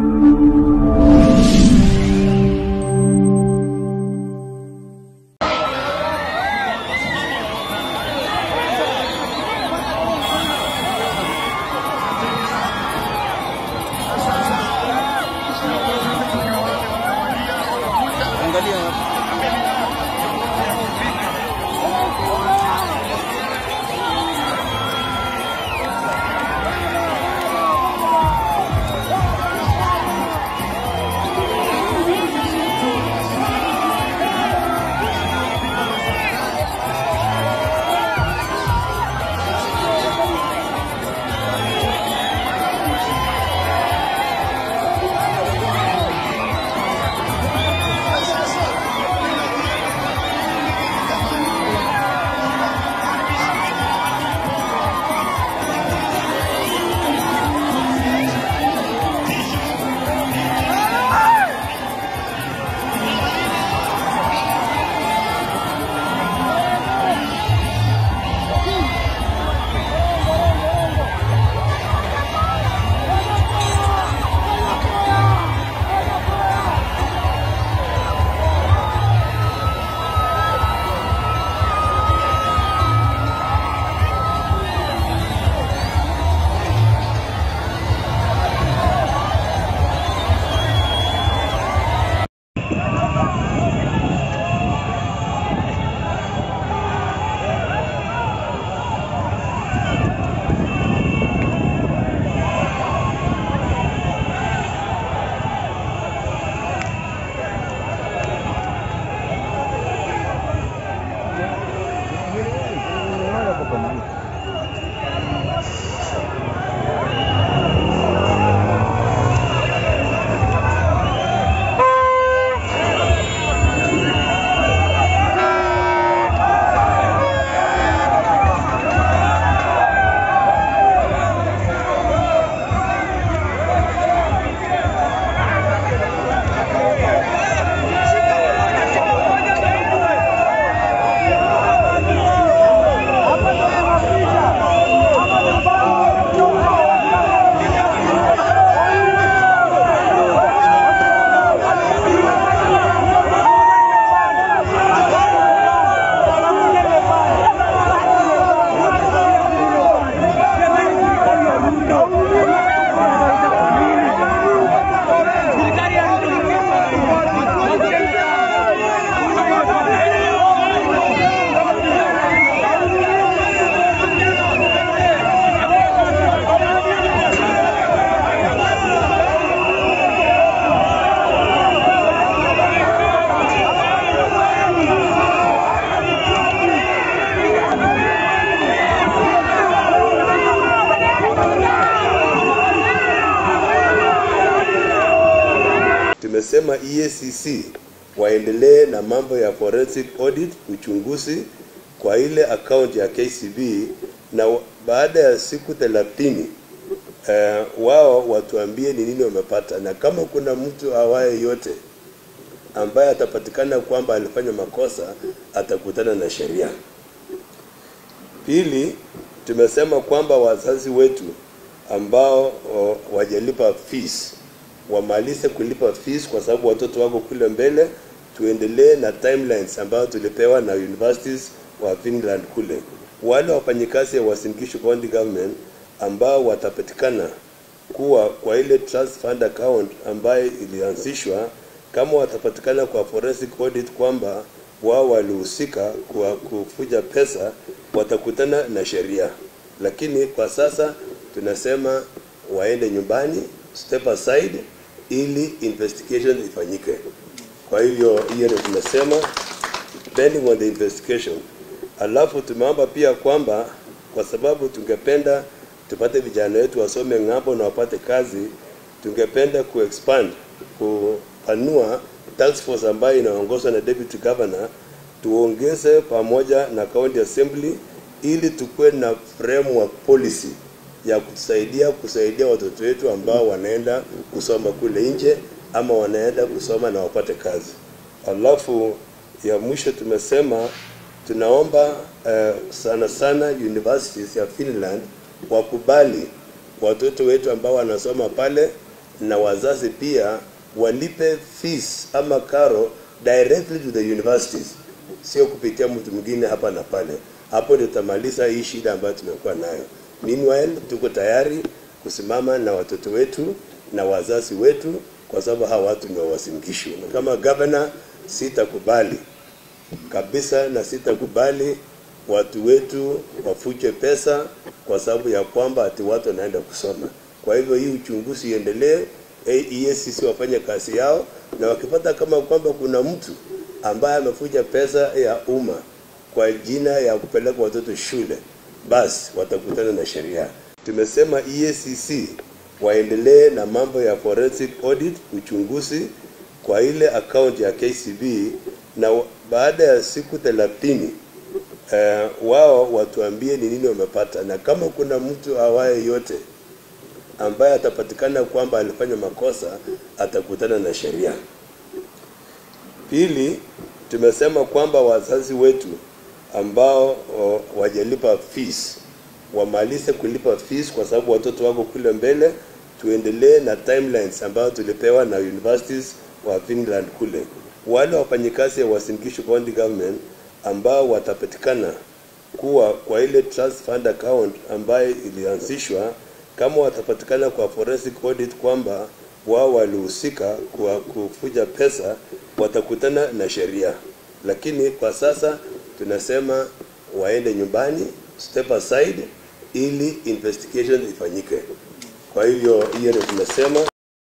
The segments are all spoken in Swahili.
tumesema EACC waendelee na mambo ya forensic audit, uchunguzi kwa ile account ya KCB na wa- baada ya siku thelathini eh, wao watuambie ni nini wamepata, na kama kuna mtu awaye yote ambaye atapatikana kwamba alifanya makosa atakutana na sheria. Pili, tumesema kwamba wazazi wetu ambao o, wajalipa fees wamalize kulipa fees kwa sababu watoto wako kule mbele. Tuendelee na timelines ambayo tulipewa na universities wa Finland kule. Wale wafanyikazi wa Uasin Gishu County Government ambao watapatikana kuwa kwa ile trust fund account ambayo ilianzishwa, kama watapatikana kwa forensic audit kwamba wao walihusika kwa kufuja pesa, watakutana na sheria. Lakini kwa sasa tunasema waende nyumbani, step aside, ili investigation ifanyike. Kwa hivyo hiyo ndio tunasema depending on the investigation. Alafu tumeomba pia kwamba kwa sababu tungependa tupate vijana wetu wasome ng'ambo na wapate kazi, tungependa kuexpand kupanua task force ambayo inaongozwa na deputy governor, tuongeze pamoja na county assembly ili tukuwe na framework policy ya kusaidia kusaidia watoto wetu ambao wanaenda kusoma kule nje ama wanaenda kusoma na wapate kazi. Alafu ya mwisho tumesema tunaomba eh, sana sana universities ya Finland wakubali watoto wetu ambao wanasoma pale na wazazi pia walipe fees ama karo directly to the universities, sio kupitia mtu mwingine hapa na pale. Hapo ndio tutamaliza hii shida ambayo tumekuwa nayo. Meanwhile, tuko tayari kusimama na watoto wetu na wazazi wetu, kwa sababu hawa watu ni wawasingishu. Na kama governor, sitakubali kabisa na sitakubali watu wetu wafuje pesa kwa sababu ya kwamba ati watu wanaenda kusoma. Kwa hivyo hii uchunguzi iendelee, EACC wafanye kazi yao, na wakipata kama kwamba kuna mtu ambaye amefuja pesa ya umma kwa jina ya kupeleka watoto shule, basi watakutana na sheria. Tumesema EACC waendelee na mambo ya forensic audit, uchunguzi kwa ile account ya KCB na baada ya siku thelathini eh, wao watuambie ni nini wamepata, na kama kuna mtu awaye yote ambaye atapatikana kwamba alifanya makosa atakutana na sheria. Pili, tumesema kwamba wazazi wetu ambao o, wajalipa fees wamalize kulipa fees kwa sababu watoto wako kule mbele. Tuendelee na timelines ambayo tulipewa na universities wa Finland kule. Wale wafanyikazi wa Uasin Gishu County Government ambao watapatikana kuwa kwa ile trust fund account ambayo ilianzishwa, kama watapatikana kwa forensic audit kwamba wao walihusika kwa kufuja pesa, watakutana na sheria. Lakini kwa sasa tunasema waende nyumbani, step aside, ili investigation ifanyike. Kwa hivyo hiyo ndio tunasema.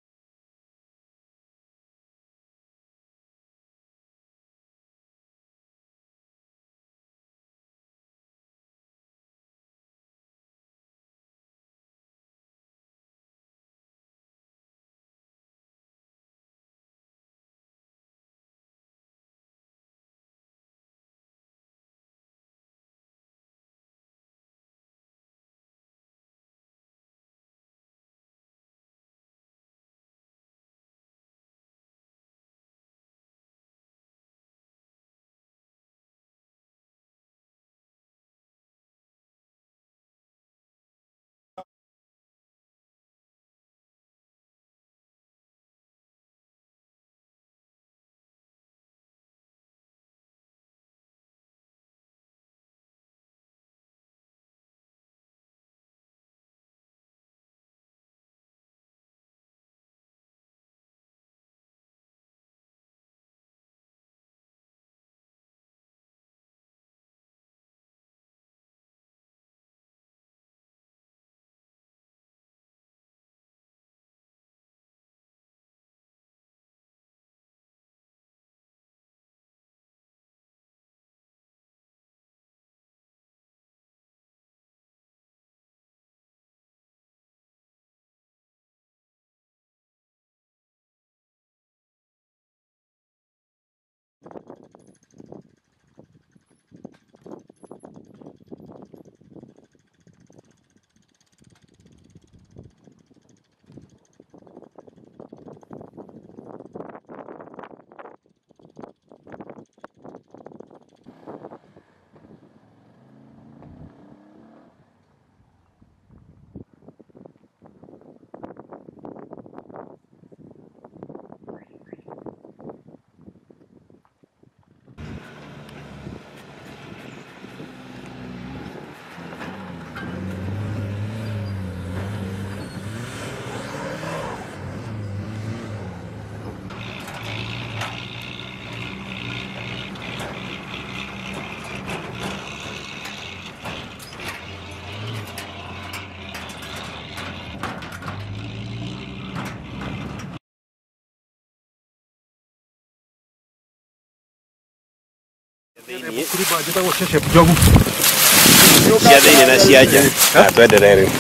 cia thĩinĩ na cia nja na twenderee rĩu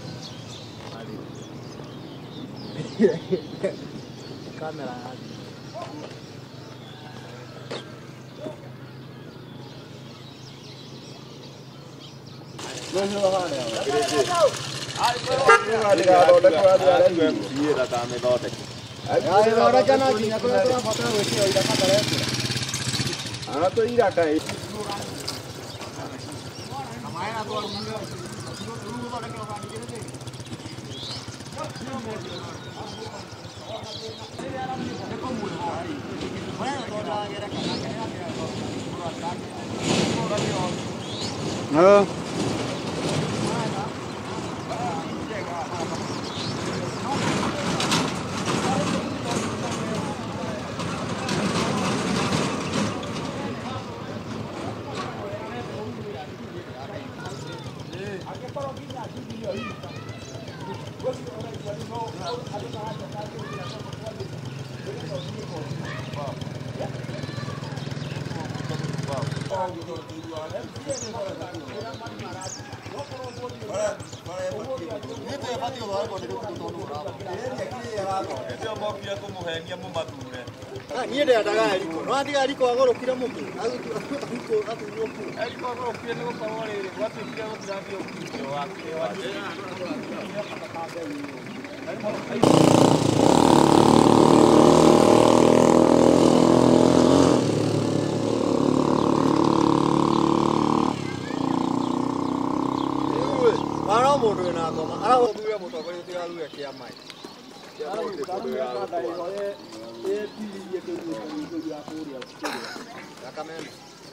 Kamera yake. Ờ. niä ndä endaga eriko no atiga eriko agå rå kire må kä athurwo ku ara må ndå wä na ngoma arathurire må tongoria å tigathure kä ama yakamena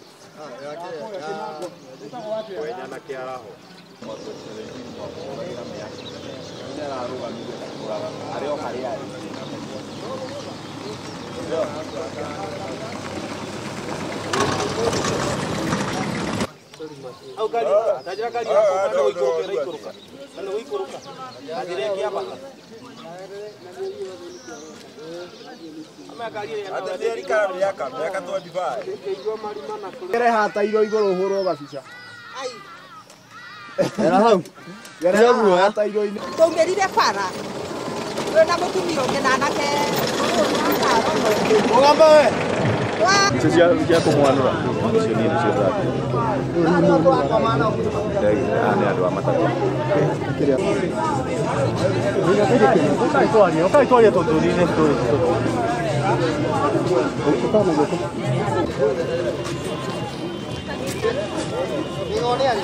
au gari ndajira gari yako kana uikũrũka ĩraikũrũka kana uikũrũka ndajira ĩkĩambata Gereha tairo igũrũ ũhũrwo gabica. ai Gera hau. Gereha guoya tairo-inĩ. tũngĩrire bara twĩna mũtumia ũngĩ na anake Mũgambo we. wa Icio cia cia kũmwanũra icio niĩ nĩcio thate. Aya nĩ andũ a matatũ. Ũkaitwaria, ũkaitwaria tũtũri-inĩ tũrĩ. nĩone ario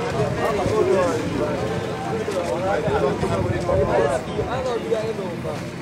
Thank